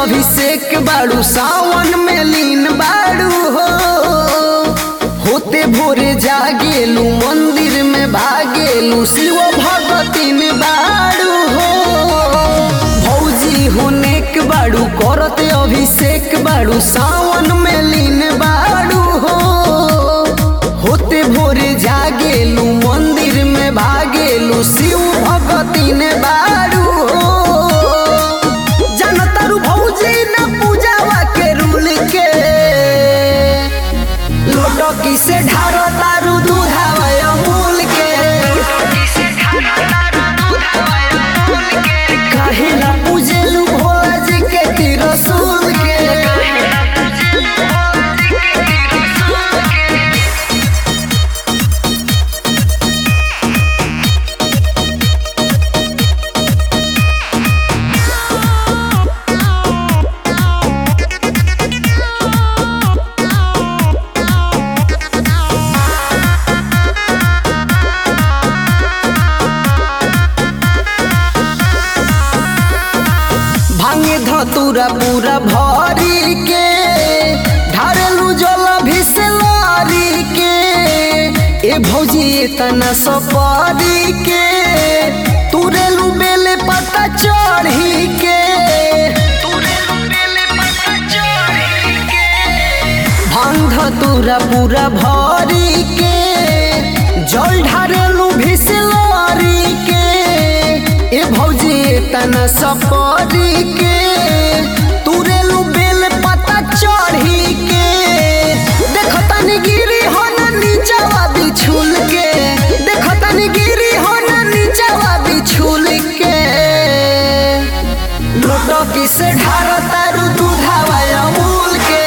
अभिषेक बाड़ू सावन में लीन बाड़ू हो होते भोरे जागेलू मंदिर में भागेलू शिव भगतिन बाड़ू हो भौजी होनेक बाड़ू करत अभिषेक बाड़ू सावन में लीन बाड़ू हो होते भोरे जागेलू मंदिर में भागेलू शिव भगतिन बाड़ू हो जनतारू भौजी न पूजावा के रूल के लोटकी से ढारो तारू दूधावा अमूल के काहेला पूजेलू भोला जी के तिरसुल के भांगे धतूरा पूरा भरी के ढारेलू जल भिसलारी के ए भौजी तना सपारी के तुरेलू बेले पता चढ़ी के भांग धतूरा पूरा भरी के जल ढारेलू भिसलारी के ए भौजी तना सपरी के तुरेलू बेल पता चढ़ी के देखो तनी गिरी हो ना नीचावा बिछुल के देखो तनी गिरी हो ना नीचावा बिछुल के लोटकी से ढारो तारू दूधावा अमूल के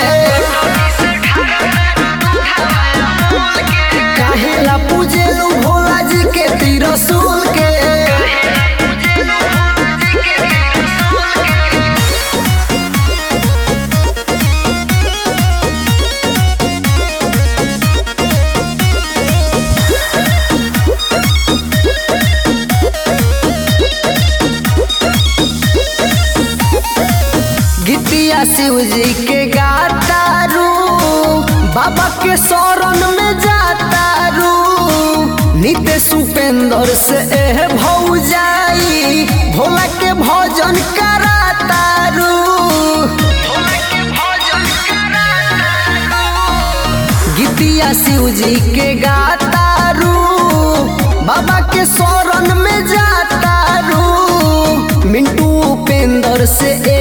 काहेला पूजेलू भोला जी के तिरसुल के गीतिया शिव जी के गातारू बाबा के शरण में जातारू नित्य सुपेंद्र से एह भौजाई भोला के भजन करातारू गीतिया शिव जी के गातारू बाबा के शरण में जातारू मिंटू उपेंद्र से